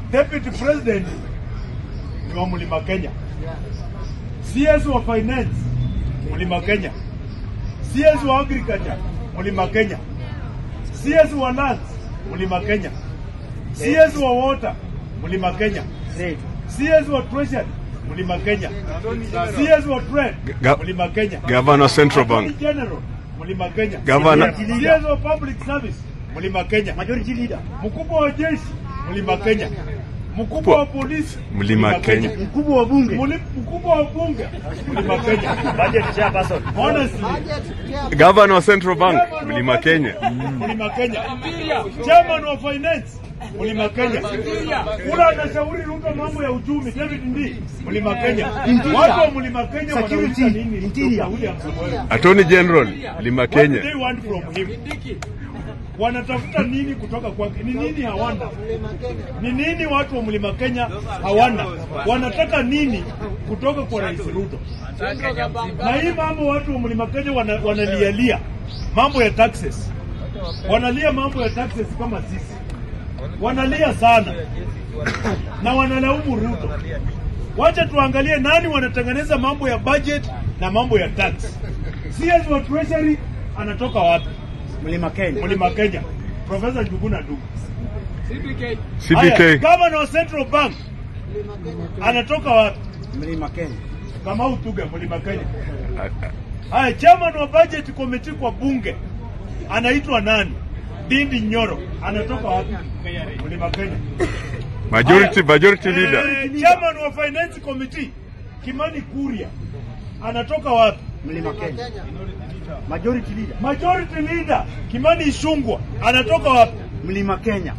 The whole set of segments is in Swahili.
Deputy President ni wa Mlima Kenya. CS wa Finance Mlima Kenya. CS wa Agriculture Mlima Kenya. CS wa Lands Mlima Kenya. CS wa Water Mlima Kenya. CS wa Treasury Mlima Kenya. CS wa Trade Ga- Mlima Kenya. Governor Central Attorney Bank. General Mlima Kenya. Governor- CS wa Public Service Mlima Kenya. Majority leader. Mkubwa wa jeshi Mlima Kenya. Mkubwa wa polisi Mlima Kenya. Mkubwa wa bunge. Muli- Mkubwa wa bunge Mlima Kenya. Budget chairperson. Honestly, Governor wa Central Bank, Mlima Kenya. Mlima Kenya. Chairman wa finance Mlima Kenya. Ule anashauri Ruto mambo ya uchumi David Ndii Mlima Kenya. Watu wa Mlima Kenya Security, wanauliza nini interior. Dr. William Samoei? Attorney General, Mlima What do Kenya. they want from him? Wanatafuta nini kutoka kwake? Ni nini hawana? Ni nini watu wa Mlima Kenya hawana? Wanataka nini kutoka kwa Rais Ruto? Na hii mambo watu wa Mlima Kenya wana, wanalialia mambo ya taxes, wanalia mambo ya taxes kama sisi, wanalia sana na wanalaumu Ruto. Wacha tuangalie nani wanatengeneza mambo ya budget na mambo ya tax. CS wa Treasury anatoka wapi? Mlima Kenya. Mlima Kenya, Profesa Njuguna Ndung'u. Haya, CBK. Governor wa Central Bank anatoka wapi? Mlima Kenya. Kamau Tuga, Mlima Kenya. Haya, chairman wa budget committee kwa bunge anaitwa nani? Dindi Nyoro anatoka wapi? Mlima Kenya. Majority, majority Eh, leader. chairman wa finance committee Kimani Kuria anatoka wapi? Mlima Kenya. Majority leader. Majority leader Kimani Ichung'wah anatoka wapi? Mlima Kenya.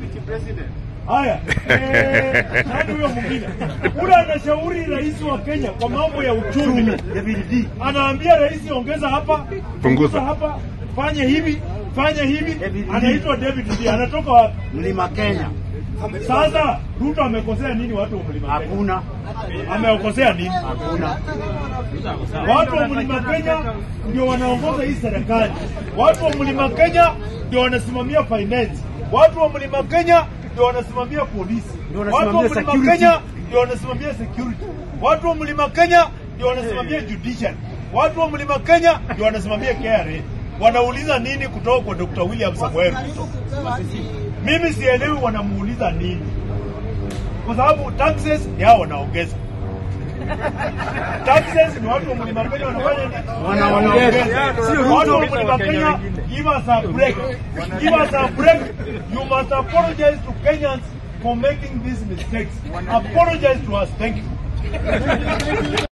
Haya, eh, nani huyo mwingine? Ule anashauri rais wa Kenya kwa mambo ya uchumi, David D. anaambia rais ongeza hapa, Punguza. hapa, fanye hivi, fanye hivi. David Lee. Anaitwa David Lee, anatoka wapi? Mlima Kenya. Sasa Ruto amekosea nini watu wa mlima Kenya? Hakuna. Amewakosea nini? Hakuna. Watu wa mlima Kenya ndio wanaongoza hii serikali. Watu wa mlima Kenya ndio wanasimamia finance. Watu wa mlima Kenya ndio wanasimamia polisi. Ndio Watu wa wanasimamia mlima security. Kenya ndio wanasimamia security. Watu wa mlima Kenya ndio wanasimamia judiciary. Watu wa mlima Kenya ndio wanasimamia KRA. Wanauliza nini kutoka kwa Dr. William Samoei Ruto? Mimi sielewi wanamuuliza nini, kwa sababu taxes ni hao wanaongeza taxes ni watu wa mlima Kenya wanafanya nini? Wanaongeza. Sio Ruto. Watu wa mlima Kenya, give us a break. Give us a break. You must apologize to Kenyans for making these mistakes. Apologize to us. Thank you.